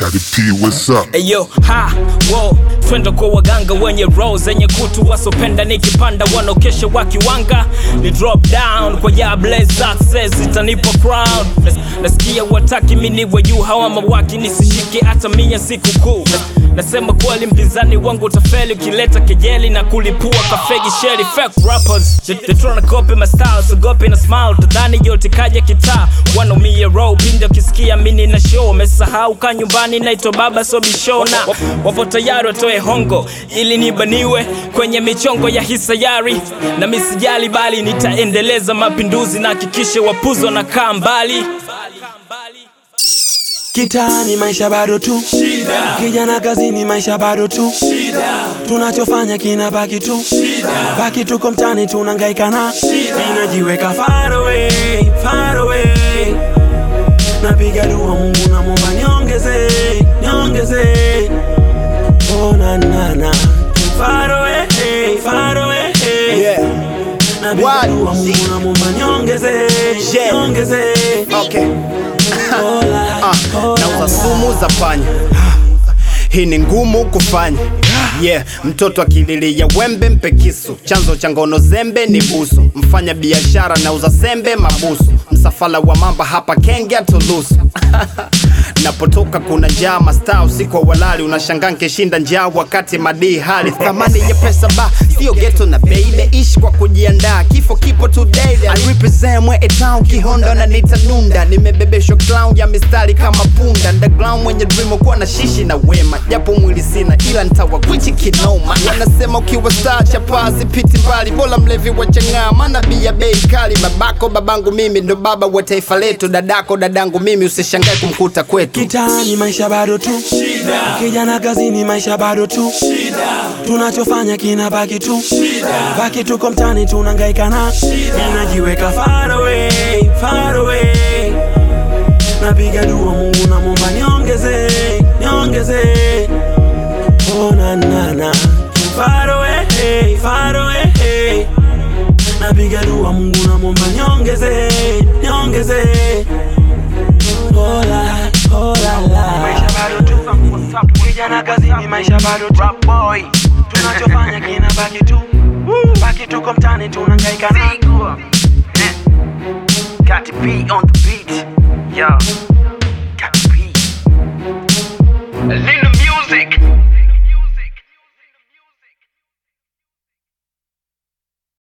Scotty P, what's up? Eyo, ha, wo, twende kwa waganga wenye roho zenye kutu wasopenda nikipanda wanaokesha wakiwanga ni drop down kwa yable success itanipa crown Nas, nasikia wataki miniwe juu hawa mawaki nisishike hata mia siku kuu nasema kweli mpinzani wangu utafeli ukileta kejeli na kulipua kafegi sheli fake rappers they, they tryna copy my style so gopi na smile tadhani yote kaja kitaa wanaumia row pindi wakisikia mini na show wamesahau ka nyumbani naitwa baba sobishona wapo tayari watoe hongo ili nibaniwe kwenye michongo ya hisayari na misijali bali nitaendeleza mapinduzi na hakikishe wapuzo na kaa mbali Kitani maisha bado tu kijana kazini maisha bado tu tunachofanya kina baki tu baki tuko mtani tunangaika na inajiweka far away, far away. napiga dua Mungu na muomba niongeze niongeze oh na na na far away, far away. Yeah. napiga What? dua Mungu na muomba niongeze Yeah. niongeze Okay. Hola, Ah, hola. nauza sumu za panya hii ni ngumu kufanya yeah mtoto akililia wembe mpe kisu chanzo cha ngono zembe ni busu mfanya biashara nauza sembe mabusu msafala wa mamba hapa kenge atulusu napotoka kuna njaa mastaa usiku wa walali unashangaa nkishinda njaa wakati madii hali thamani ya pesa ba sio geto na baby ishi kwa kujiandaa kifo kipo today I represent mwe town kihondo na nitanunda nimebebeshwa clown ya mistari kama punda underground mwenye dream kuwa na shishi na wema japo mwili sina ila ntawa kwichi kinoma wanasema ukiwa star chapaa zipiti mbali bora mlevi wa chang'aa maana bia bei kali babako babangu mimi ndo baba wa taifa letu dadako dadangu mimi usishangae kumkuta kwetu Kitani maisha bado tu kijana kazini maisha bado tu tunachofanya kina baki tu baki tuko mtani tunangaika na inajiweka far away, far away. napiga dua Mungu na muomba niongeze niongeze oh na na na far away, far away. napiga dua Mungu na muomba niongeze niongeze Hola, hola, la. Maisha bado tu kijana kazini, maisha bado tu tunachofanya kina baki tu baki tuko mtani tunangaika na Got to be on the beat, yo.